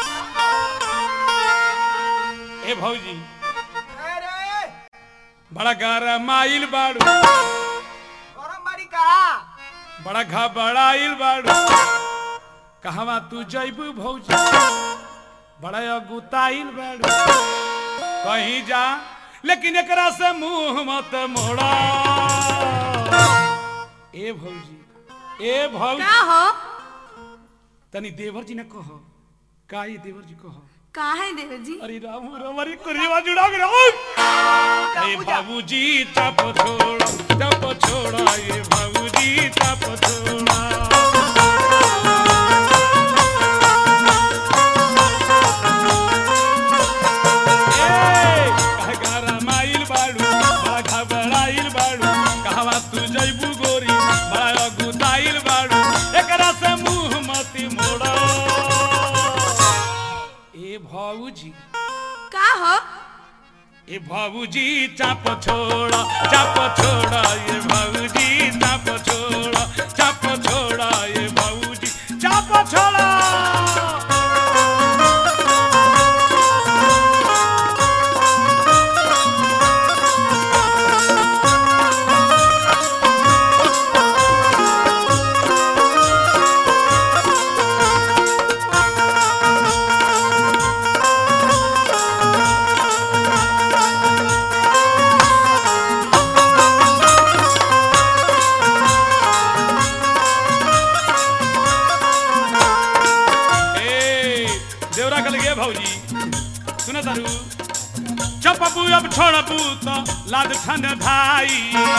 Speaker 1: ए भौजी
Speaker 5: अरे
Speaker 1: बड़ा गरमाइल बाड़ू
Speaker 5: गरम बाड़ी का
Speaker 1: बड़ा घबराइल बाड़ू कहवा तू जैबू भौजी बड़ा अगुताइल बाड़ू कहीं जा लेकिन एकरा से मुंह मत मोड़ा ए भौजी ए भौजी
Speaker 3: का हो
Speaker 1: तनी देवर जी ने कहो का ये देवर जी कहो
Speaker 3: का है देवर जी
Speaker 1: अरे राम राम अरे कुरिया जुड़ा के राम अरे बाबूजी चप छोड़ा चप छोड़ा ये बाबूजी चप छोड़ा ए, काहे गरमाइल बाड़ू, बड़ा घबराइल बाड़ू, कहवा तू जइबू गोरी, बड़ा अगुताइल बाड़ू, एकरा से मुंह मती मोड़ा ए भाऊजी
Speaker 3: का हो
Speaker 1: ए भाऊजी चाप छोड़ा चाप छोड़ा ये भाऊजी चाप छोड़ा चाप छोड़ा ये भाऊजी चाप छोड़ा ए देवरा कल गए भौजी सुन तारू चपबू अब छोड़बू तो लाद ठंड भाई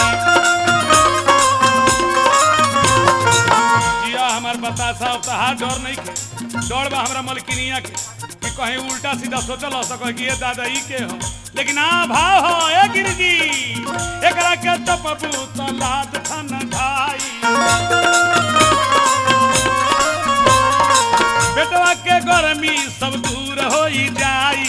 Speaker 1: जिया हमार बतासा तहार डर नहीं के डर बा हमरा मलकिनिया के कि कहीं उल्टा सीधा सोचल हो सको कि ये दादा ई के हो लेकिन आ भाव हो ए गिरजी एकरा के चपबू तो लाद ठंड भाई बेटवा के गर्मी सब दूर हो जाई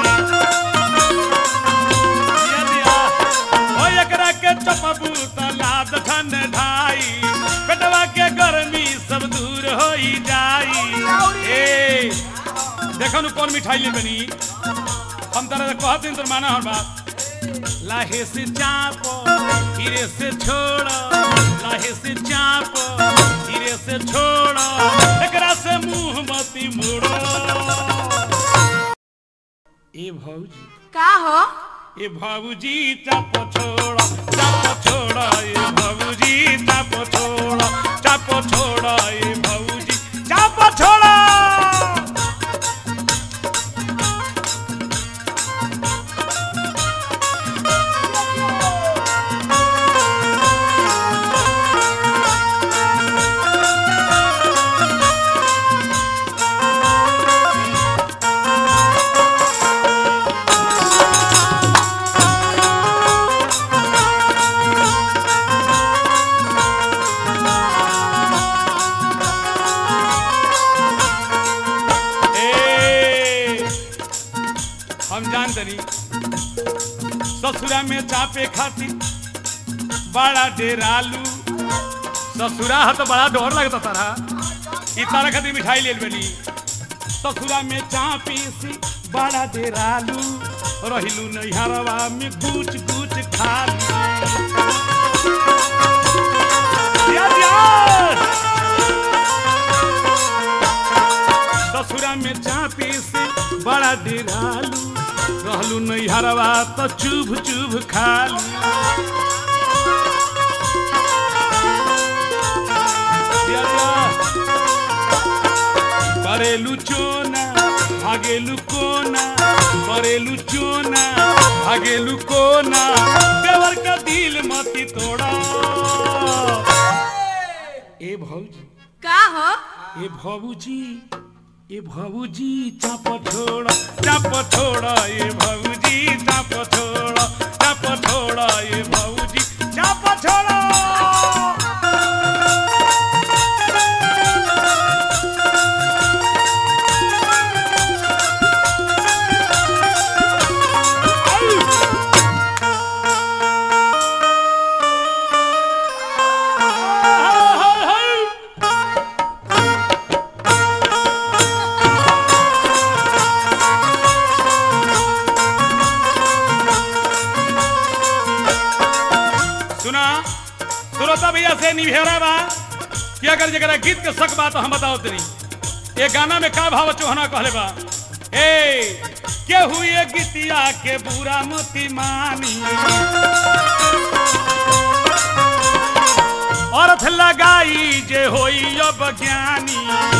Speaker 1: दिया दिया। ओ एकरा के चपबू त लाद ठंड ढाई बेटवा के गर्मी सब दूर हो जाई ए देखो नु कौन मिठाई ले बनी हम तरह कहत दिन तोर माना हर बात लाहे से चाप धीरे से छोड़ लाहे से चाप धीरे से छोड़ एकरा से मुंह मती मोड़ो ए भौजी
Speaker 3: का हो
Speaker 1: ए भौजी चाप छोड़ चाप छोड़ ए भौजी चाप छोड़ चाप छोड़ ए भौजी चाप छोड़ ए, हम जान तनी ससुरा में चापे खाती बड़ा डेरालू ससुरा है तो बड़ा डर लगता तारा ई तारा खातिर मिठाई ले बनी ससुरा में चापी सी बड़ा डेरालू रहिलू नैहरवा में कुछ कुछ खालू दिया, दिया। ससुरा में चापी से बड़ा डिरालू रहलू नैहरवा तो चुभ चुभ खालू या, या। करेलू चोना भागेलू कोना करेलू चोना भागेलू कोना देवर का दिल मती तोड़ा ए भौजी
Speaker 3: का हो
Speaker 1: ए भौजी ए भौजी चाप छोड़ा चाप छोड़ा ए भौजी चाप छोड़ा चाप छोड़ा ए भौजी चाप छोड़ा सुना सुरता भैया से निभेरा बा कि अगर जरा गीत के शक बा तो हम बताओ तनी ये गाना में का भाव चौहना कहले बा ए के हुए गीतिया के बुरा मोती मानी अर्थ लगाई जे होई अब ज्ञानी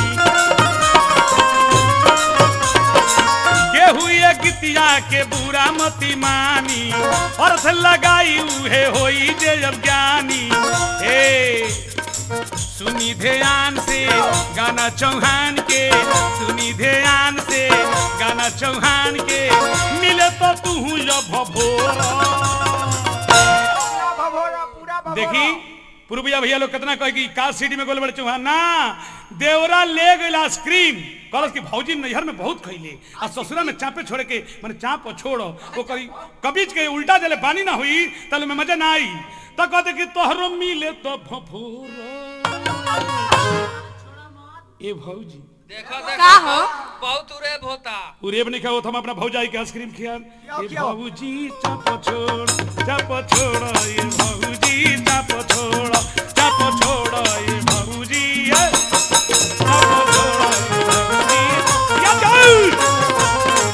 Speaker 1: के हुए गीतिया के बुरा मती मानी अर्थ लगाई उहे होई जे अब ज्ञानी हे सुनी ध्यान से गाना चौहान के सुनी ध्यान से गाना चौहान के मिले तो तू जब भभोरा
Speaker 5: पूरा भभोरा पूरा भभोरा
Speaker 1: देखी पूर्विया भैया लोग कितना कहे कि का सीडी में गोल बड़े चौहान ना देवरा ले गइल आइसक्रीम कहलस कि भौजी नैहर में बहुत खइले आ ससुरा में चापे छोड़े के माने चाप छोड़ो वो करी कबीज के उल्टा जले पानी ना हुई तले में मजा ना आई तो कहते कि तोहरो मिले तो फफोरो ए भौजी
Speaker 6: देखो देखो
Speaker 3: का हो
Speaker 6: बहुत उरेब होता
Speaker 1: उरेब नहीं खाओ हम अपना भौजाई के आइसक्रीम खियान ये
Speaker 5: खियाओ।
Speaker 1: भौजी चाप छोड़ चाप छोड़ ये भौजी चाप छोड़ चाप छोड़ ये भौजी ये चाप छोड़ ये भौजी या जाऊ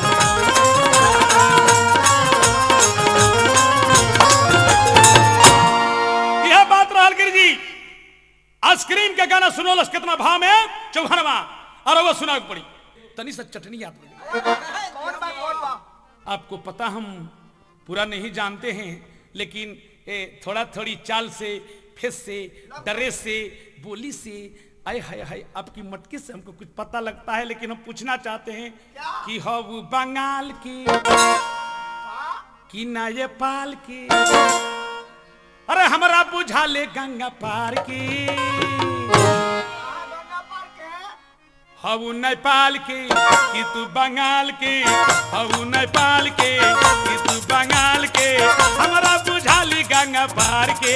Speaker 1: यह बात रहल गिरी जी आइसक्रीम के गाना सुनोलस कितना भाव में चौहनवा और वो सुना पड़ी तनी सा चटनी याद पड़ी
Speaker 5: कौन बा कौन बा
Speaker 1: आपको पता हम पूरा नहीं जानते हैं लेकिन ए, थोड़ा थोड़ी चाल से फेस से ड्रेस से बोली से आय हाय हाय आपकी मटकी से हमको कुछ पता लगता है लेकिन हम पूछना चाहते हैं कि हम बंगाल की कि नेपाल की अरे हमारा बुझा ले गंगा पार की
Speaker 5: गंगा पार के
Speaker 1: हऊ नेपाल के कि तू बंगाल के हऊ नेपाल के कि तू बंगाल के हमारा बुझाली गंगा पार के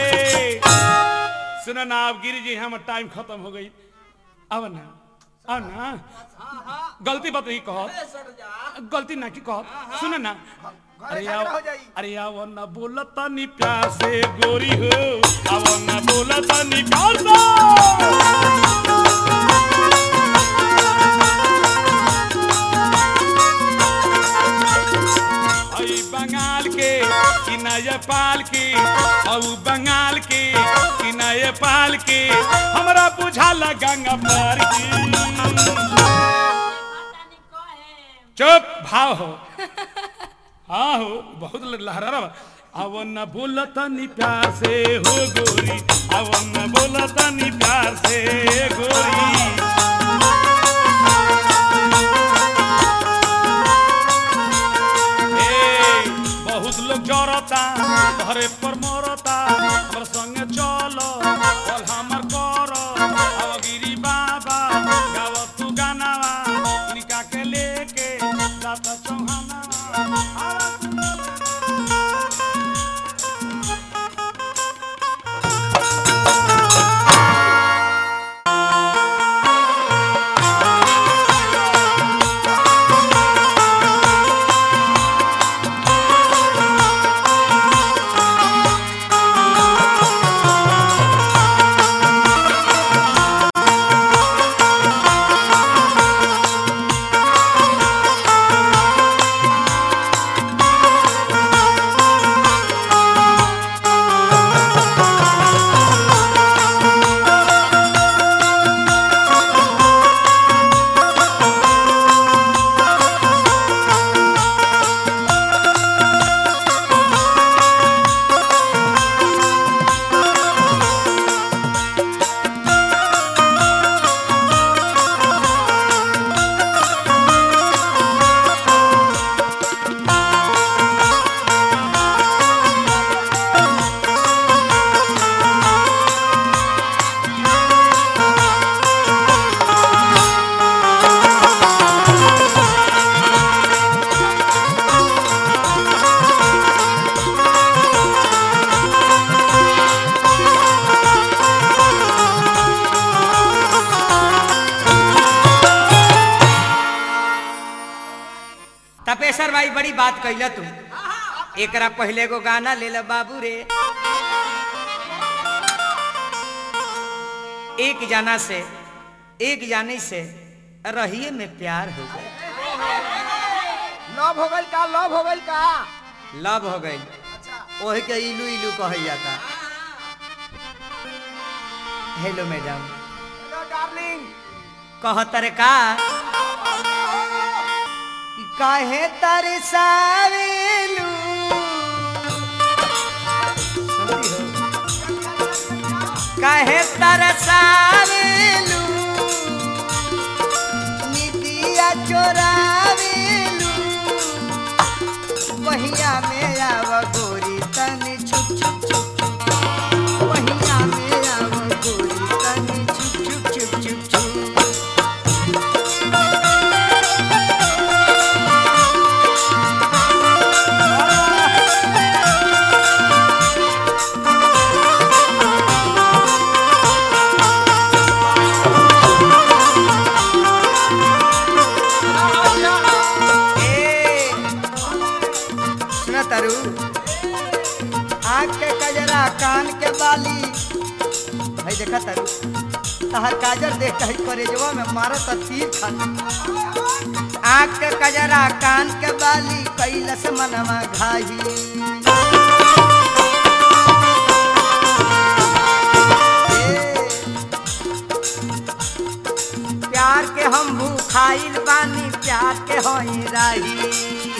Speaker 1: सुनो ना अब गिरी जी हम टाइम खत्म हो गई अब ना अब ना गलती बात नहीं कहो गलती ना की कहो सुनो ना अरे
Speaker 5: झगड़ा
Speaker 1: आओ
Speaker 5: हो जाई।
Speaker 1: अरे आओ ना बोला तनी प्यार से गोरी हो आओ ना बोला तनी प्यार से हई बंगाल के कि नेपाल के हऊ बंगाल के कि नेपाल के हमरा बुझाला गंगा पार की चुप भाव हो हाँ हो बहुत लहरा रहा अवन न बोलत नी प्यार से हो गोरी अवन न बोलत नी प्यार से गोरी ए, बहुत लोग जरता घरे पर मरता हमर संगे चलो चल हमर कर अब गिरी बाबा गाव तू गानावा इनका के लेके जाता चौहानावा आवा तू
Speaker 4: बात कैला तू एकरा पहले एगो गाना ले ला बाबू रे एक जाना से एक जाने से रहिए में प्यार हो गए
Speaker 5: लव हो गइल का लव हो गइल का
Speaker 4: लव हो गई ओही के इलू इलू कहल जाता हेलो मैडम
Speaker 5: हेलो डार्लिंग
Speaker 4: कहतर का कि काहे तरसावेलू सुनती हो काहे तरसावेलू निदिया चोरावेलू वहिया में आव गोरी तनी छुप छुप छुप छुप वहिया में आव गोरी तनी छुप छुप छुप छुप छुप ए, सुना तारू आँख के कजरा कान के बाली भाई देखा तारू तहर काजर देख कही करेजवा में मारत तीर खाती आँख के कजरा कान के बाली कैलस मनवा घाही ए, प्यार के हम भूखाइल बानी प्यार के होई राही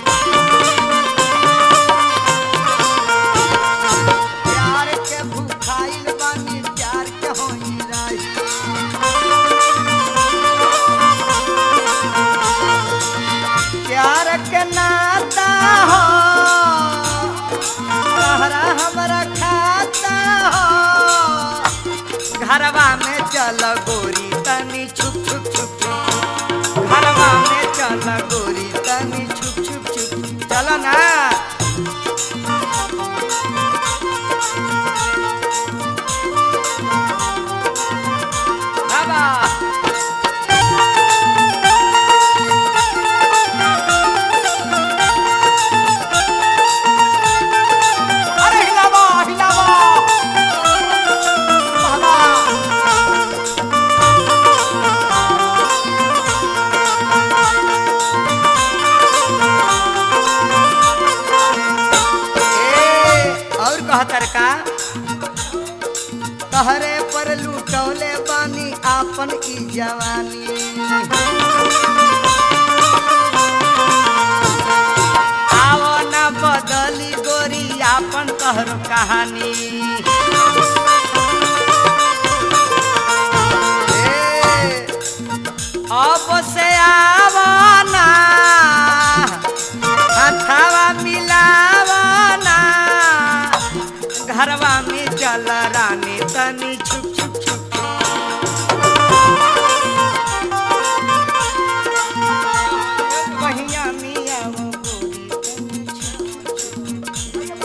Speaker 4: प्यार के भूखाइल बानी प्यार के होई राही प्यार के नाता हो तहरा हमरा खाता हो घरवा में चल गोरी तनी छुप छुप छुप छुप घरवा में चल गोरी तनी छुप छुप छुप चल ना बाबा अरे हिलावा हिलावा बाबा ए, और कहतर का तहरे पर लूटौले बानी आपन की जवानी आवो न बदली गोरी आपन कहर कहानी ए, अब से आवो ना हथवा मिलावो ना घरवा में चल रानी तनी छुप छुप छुप वहिया मिया वो गोरी तनी छुप छुप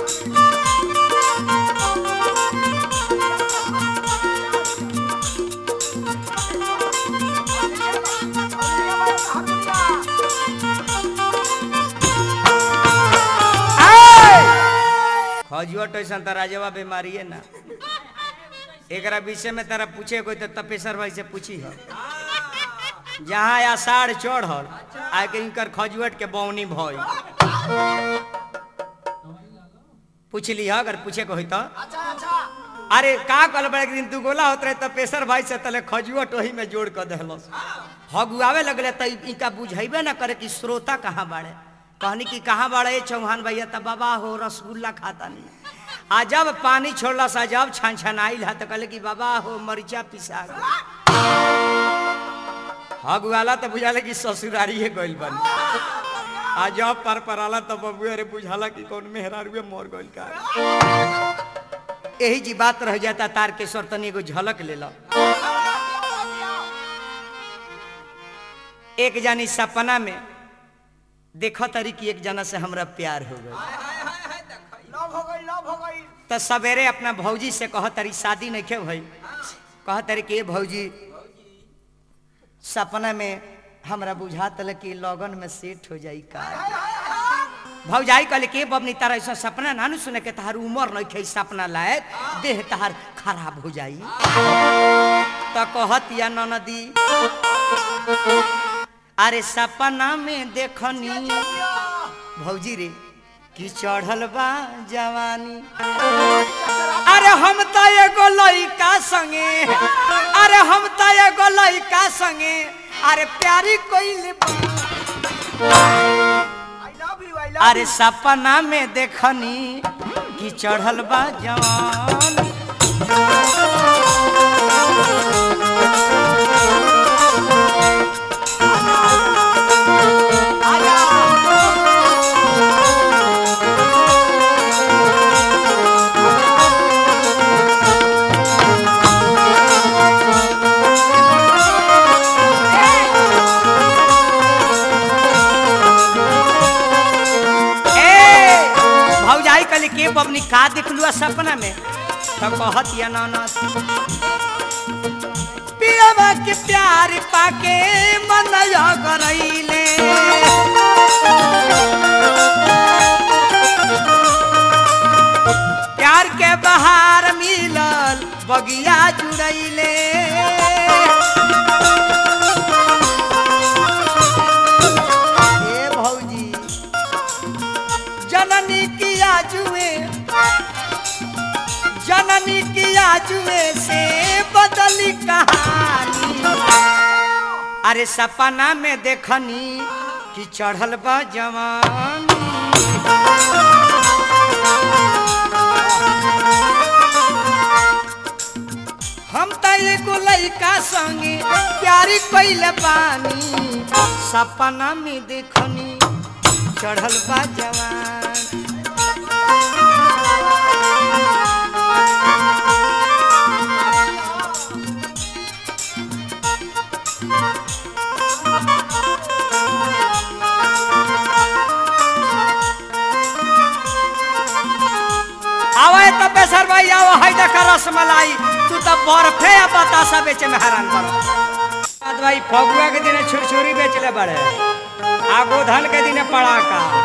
Speaker 4: खजुआ टैसन त राजवा बीमारी है ना एकरा विषय में तारा पूछे कोई तो तपेश्वर भाई से पूछी हो जहाँ आषाढ़ चढ़ल आके इनकर खजुअट के बौनी भई पूछ ली अगर पूछे को होई तो
Speaker 5: अच्छा अच्छा
Speaker 4: अरे का कल बड़े दिन तू गोला होत रहे तपेश्वर भाई से तले खजुअट वही में जोड़ कर देहलस हगुआवे लगले त इनका बुझेबे ना करे कि श्रोता कहाँ बाड़े कहनी कि कहाँ बाड़े चौहान भैया त बाबा हो रसगुल्ला खाता नहीं आ जब पानी छोड़ला सा जब छन छन आइल है तो कहले कि बाबा हो मरिचा पिसा गइल। हगुआला तो बुझाले कि ससुरारी है गइल बन आ जब पर पराला तो बबुआ रे बुझाला कि कौन मेहरारुए मर गइल का यही जी बात रह जाता तारकेश्वर तनी एगो झलक ले लो एक जानी सपना में देखो तरी कि एक जना से हमरा प्यार हो गई
Speaker 5: लव हो गई लव हो गई
Speaker 4: तो सवेरे अपना भौजी से कह तरी शादी नहीं के भाई कह तरी कि "ए भौजी सपना में हमरा बुझा तल कि लगन में सेट हो जाई का भौजाई कहले के बबनी तारा ऐसा सपना ना नु सुने के तहार उमर नहीं खे सपना लायक देह तहार खराब हो जाई तो कहत या ननदी अरे सपना में देखनी भौजी रे कि चढ़ल बा जवानी अरे हम त एगो लइका संगे अरे हम त एगो लइका संगे अरे प्यारी कोइल
Speaker 5: I love you I love
Speaker 4: अरे सपना में देखनी कि चढ़ल बा जवानी ए भौजाई कहली के बबनी का देखलू सपना में तो कहत या ननद पियावा के प्यार पाके मन करैले प्यार के बहार मिलल बगिया जुड़ैले ए भौजी जननी किया जुए जननी किया जुए से बदली कहानी अरे सपना में देखनी कि चढ़ल बा जवानी हम त एगो लइका संगे प्यारी कइले बानी सपना में देखनी चढ़ल बा जवान आवे तो बेसर भाई आओ है देख रसमलाई तू तो बर्फे या बतासा बेचे में हैरान बड़ बाद भाई फगुआ के दिन छुरछुरी बेचले बड़े आगो धन के दिन पड़ाका